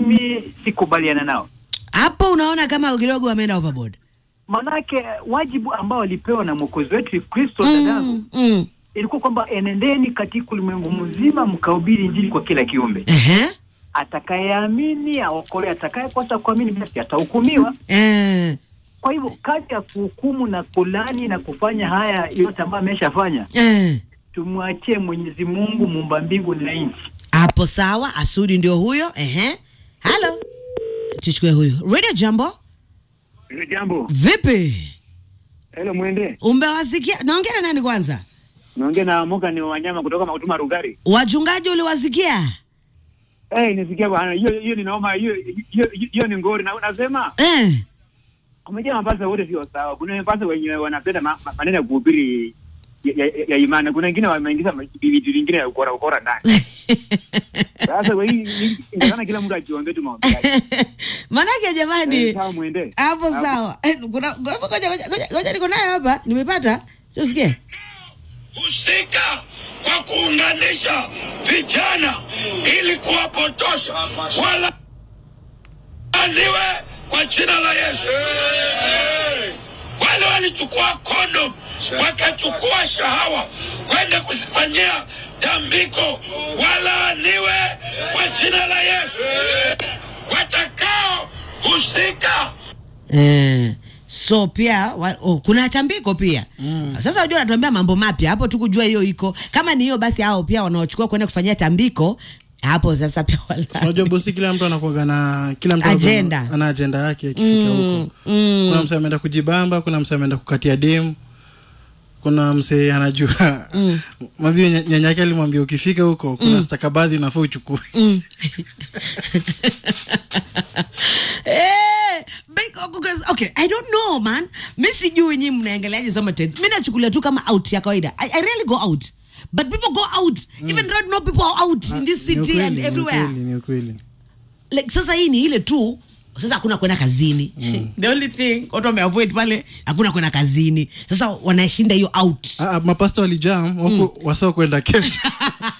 mimi sikubaliana nao, hapo unaona kama kidogo wameenda overboard manake wajibu ambao walipewa na mwokozi wetu Kristo dadangu mm, mm. ilikuwa kwamba enendeni katika ulimwengu mzima mkahubiri injili kwa kila kiumbe. Ehe. Atakayeamini aokolewe, atakayekosa kuamini basi atahukumiwa. Eh, Kwa hivyo kazi ya kuhukumu na kulani na kufanya haya yote ambayo ameshafanya, eh. tumwachie Mwenyezi Mungu muumba mbingu na nchi. hapo sawa asudi ndio huyo ehe halo tuchukue huyu radio jambo Hilo jambo vipi helo, mwende umewasikia naongea na nani kwanza naongea na Moga ni wanyama kutoka Mautuma Rugari. wachungaji uliwasikia Eh, nisikia bwana, hiyo hiyo ni noma, hiyo hiyo hiyo ni ngori na unasema eh. umejaa mapasa wote sio sawa. Kuna mapasa wenye wanapenda ma, ma, maneno ya kuhubiri ya, ya, ya imani. Kuna wengine wameingiza ma- vitu vingine ya ukora ukora ndani. Sasa kwa hii hii- ingekana kila mtu ajiongee tu maombi yake. manake jamani Eh, Sawa, mwende hapo sawa Eh, kuna ngoja ngoja ngoja ngoja niko nayo hapa nimepata tusikie husika kwa kuunganisha vijana ili kuwapotosha wala aliwe kwa jina la Yesu. Wale walichukua kondom wakachukua shahawa kwenda kuzifanyia tambiko, walaaniwe kwa jina la Yesu. Watakao husika eh. so pia wa, oh, kuna tambiko pia mm. sasa unajua natuambia mambo mapya hapo tu kujua hiyo iko kama ni hiyo basi hao pia wanaochukua kwenda kufanyia tambiko hapo sasa pia wala unajua bosi kila mtu anakuaga na kila mtu anakuwa Agenda. ana ajenda yake akifika huko kuna msee ameenda kujibamba kuna msee ameenda kukatia demu kuna msee anajua mm. mwambie nya- nyanya yake alimwambia ukifika huko kuna stakabadhi unafaa uchukue Eh, big- okay, okay, I don't know man. Mi sijui nyi mnaangaliaje sometimes. Mi nachukulia tu kama out ya kawaida. I, I really go out. But people go out. Even right now people are out in this Ni city ukweli, and ni everywhere. ukweli, ni ukweli Like sasa hii ni ile tu sasa hakuna kwenda kazini. The only thing watu wameavoid pale hakuna kwenda kazini. Sasa wanashinda hiyo out. Ah, ah, mapasta walijam wako wasao kwenda kesho